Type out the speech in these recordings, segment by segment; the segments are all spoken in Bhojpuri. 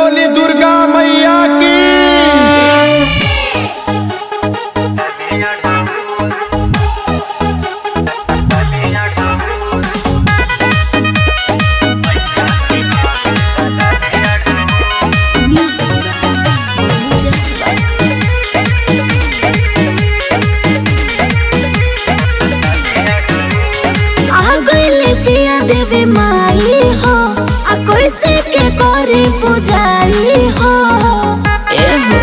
बोली दुर्गा मैया की Music by Just आ गइले पिया देवी माई हो आ कैसे के करे पुजारी हो ए हो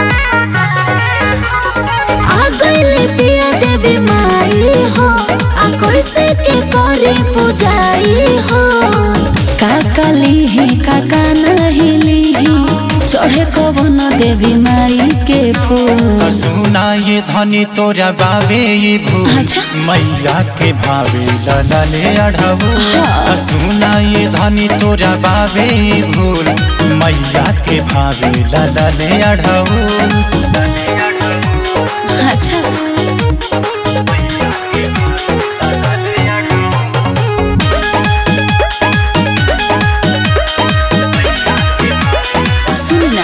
आ गइले पिया देवी माई हो आ कैसे के करे पुजारी हो काका लीही काका नहीं लीही चढ़े कवन देवी माई के फूल सुना ये धनी तोरा बाबे ये भू अच्छा। मैया के भावे ललले अढ़ऊ हाँ। सुना ये धनी तोरा बाबे ये भूल मैया के भावे ललले अढ़ऊ अच्छा सुनना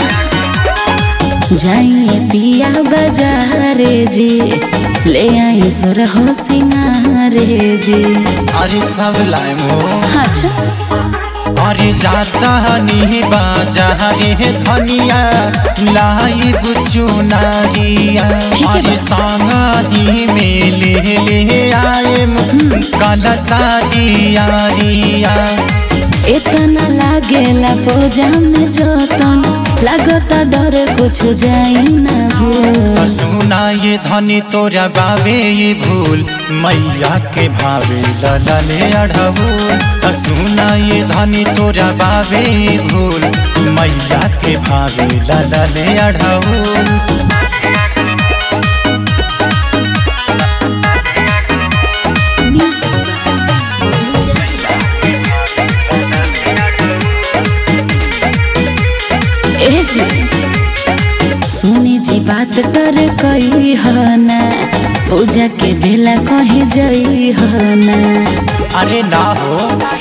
जाइए पिया बाजारे जी ले आई सुर हो सिंगारे जी अरे सब लाए मो अच्छा अरे जाता नी बाजा रे धनिया लाई बुचू नारिया ठीक है अरे सांगाही में ले ले आए काला साड़िया रिया इतना लागेला पूजा में जोतन लागता डर कुछ जाई ना भूल सुना ये धनी तोरा बाबे ये भूल मैया के भावे ललले अढ़ऊ सुना ये धनी तोरा बाबे ये भूल मैया के भावे ललले अढ़ऊ Music by Just ए जी सुनी जी बात कर कही हना पूजा के बेला कहीं जई हना अरे ना हो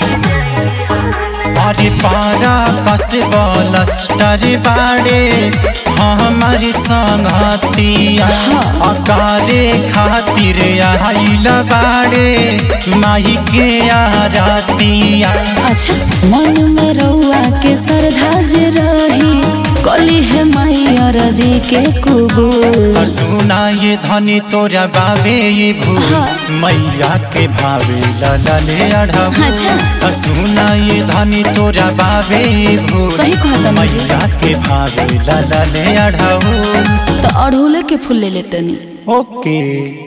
अरे पारा कसबलस्टर बाड़े हमारी संगतिया अकारे खातिर आइल बाड़े माई के आरतिया अच्छा मन में रउआ के श्रद्धा जे रही कली है माई और जी के कुबूल सुना ये धनी तोरा बाबे ये भूल हाँ। मैया के भावे ललले अढ़ऊ अच्छा। सुना ये धनी तोरा बाबे ये भूल सही कहता ना जी। मैया के भावे ललले अढ़ऊ तो अड़हुले के फूल ले लेतनी ओके